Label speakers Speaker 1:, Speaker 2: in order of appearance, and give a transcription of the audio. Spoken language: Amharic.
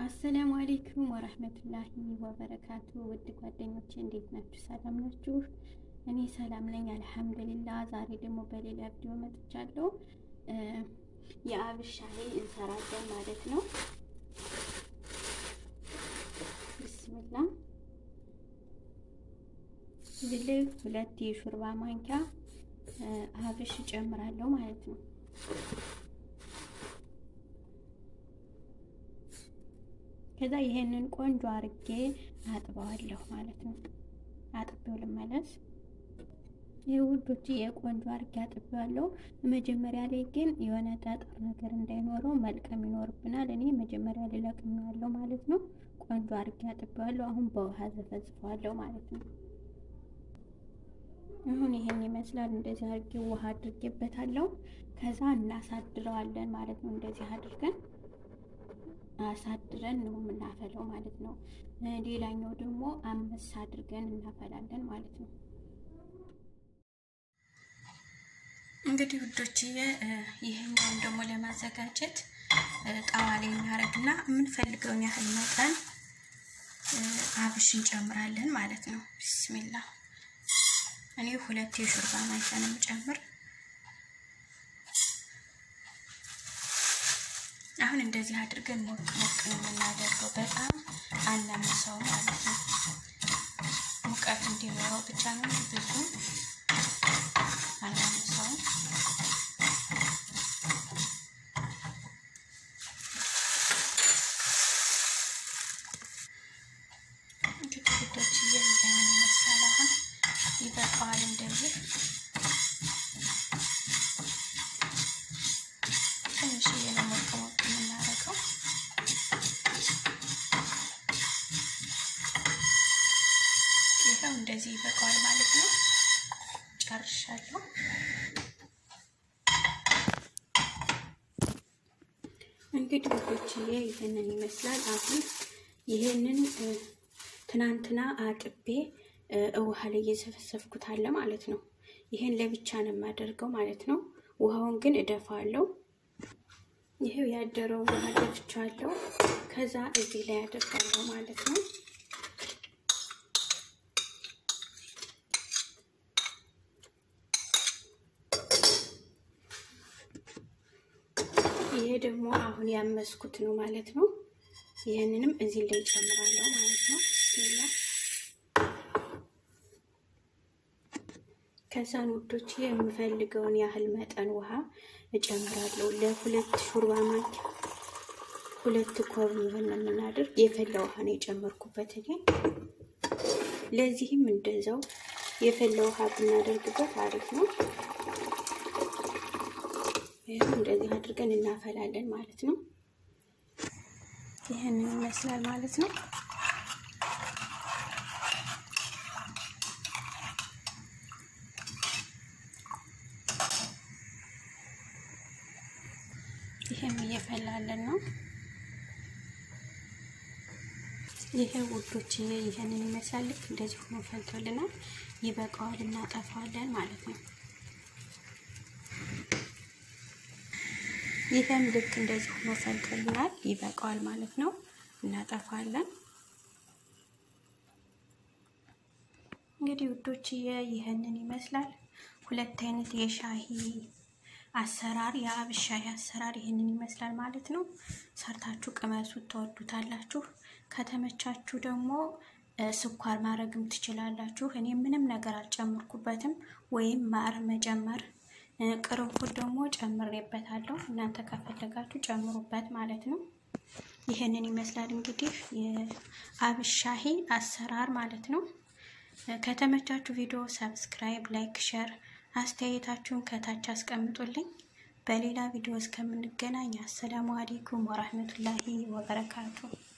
Speaker 1: አሰላሙ አሌይኩም ወረህመቱላሂ ወበረካቱ። ውድ ጓደኞቼ እንዴት ናችሁ? ሰላም ናችሁ? እኔ ሰላም ነኝ አልሐምዱሊላ። ዛሬ ደግሞ በሌላ ቪዲዮ መጥቻለሁ። የአብሽ ሻሂ እንሰራለን ማለት ነው። ብስምላ እዚህ ላይ ሁለት የሾርባ ማንኪያ አብሽ እጨምራለሁ ማለት ነው። ከዛ ይሄንን ቆንጆ አርጌ አጥበዋለሁ ማለት ነው። አጥቤው ልመለስ። ይህ ውዶች የቆንጆ አርጌ አጥቤዋለሁ። መጀመሪያ ላይ ግን የሆነ ጠጠር ነገር እንዳይኖረው መልቀም ይኖርብናል። እኔ መጀመሪያ ላይ ለቅሜዋለሁ ማለት ነው። ቆንጆ አርጌ አጥቤዋለሁ። አሁን በውሃ ዘፈዝፈዋለሁ ማለት ነው። አሁን ይሄን ይመስላል። እንደዚህ አርጌ ውሃ አድርጌበታለሁ። ከዛ እናሳድረዋለን ማለት ነው። እንደዚህ አድርገን አሳድረን ነው የምናፈለው ማለት ነው። ሌላኛው ደግሞ አምስት አድርገን እናፈላለን ማለት ነው። እንግዲህ ውዶችዬ ይህኛውን ደግሞ ለማዘጋጀት ጣዋ ላይ እናደርግና የምንፈልገውን ያህል መጠን አብሽ እንጨምራለን ማለት ነው። ቢስሚላ እኔ ሁለት የሾርባ ማንኪያ ነው የምጨምር። አሁን እንደዚህ አድርገን ሞቅ ሞቅ ነው የምናደርገው። በጣም አናምሰው ማለት ነው። ሙቀት እንዲኖረው ብቻ ነው፣ ብዙ አናምሰውም። እንግዲህ ውዶች እየይዘን ይመስላል። አሁን ይበቃዋል እንደዚህ ትንሽ የለሞቅ ሞቅ የምናደርገው ይኸው እንደዚህ ይበቃዋል ማለት ነው። ጨርሻለሁ። እንግዲህ ውዶችዬ ይህንን ይመስላል። አሁን ይህንን ትናንትና አጥቤ ውሃ ላይ እየዘፈዘፍኩት አለ ማለት ነው። ይህን ለብቻ ነው የማደርገው ማለት ነው። ውሃውን ግን እደፋለሁ። ይሄው ያደረው ውሃ ደፍቻለሁ። ከዛ እዚህ ላይ አደርጋለሁ ማለት ነው። ይሄ ደግሞ አሁን ያመስኩት ነው ማለት ነው። ይህንንም እዚህ ላይ ጨምራለሁ ማለት ነው። ከዛን ውዶች የምፈልገውን ያህል መጠን ውሃ እጨምራለሁ። ለሁለት ሾርባ ማንኪያ ሁለት ኮብ የሚሆን ነው የምናደርግ። የፈላ ውሃ ነው የጨመርኩበት እኔ። ለዚህም እንደዛው የፈላ ውሃ ብናደርግበት አሪፍ ነው። ይህም እንደዚህ አድርገን እናፈላለን ማለት ነው። ይህንን ይመስላል ማለት ነው። ይሄም እየፈላለን ነው። ይሄ ውዶች ይሄንን ይመስላል። ልክ እንደዚህ ሆኖ ፈልቶልናል። ይበቃዋል፣ እናጠፋዋለን ማለት ነው። ይሄም ልክ እንደዚህ ሆኖ ፈልቶልናል። ይበቃዋል ማለት ነው። እናጠፋለን። እንግዲህ ውዶች ይሄንን ይመስላል። ሁለት አይነት የሻሂ አሰራር የአብሽ ሻሂ አሰራር ይህንን ይመስላል ማለት ነው። ሰርታችሁ ቅመሱት፣ ትወዱታላችሁ። ከተመቻችሁ ደግሞ ስኳር ማድረግም ትችላላችሁ። እኔ ምንም ነገር አልጨምርኩበትም፣ ወይም ማር መጨመር ቅርንፉድ ደግሞ ጨምሬበታለሁ። እናንተ ከፈለጋችሁ ጨምሩበት ማለት ነው። ይህንን ይመስላል እንግዲህ የአብሽ ሻሂ አሰራር ማለት ነው። ከተመቻችሁ ቪዲዮ ሰብስክራይብ፣ ላይክ፣ ሸር አስተያየታችሁን ከታች አስቀምጡልኝ። በሌላ ቪዲዮ እስከምንገናኝ አሰላሙ አሌይኩም ወራህመቱላሂ ወበረካቱ።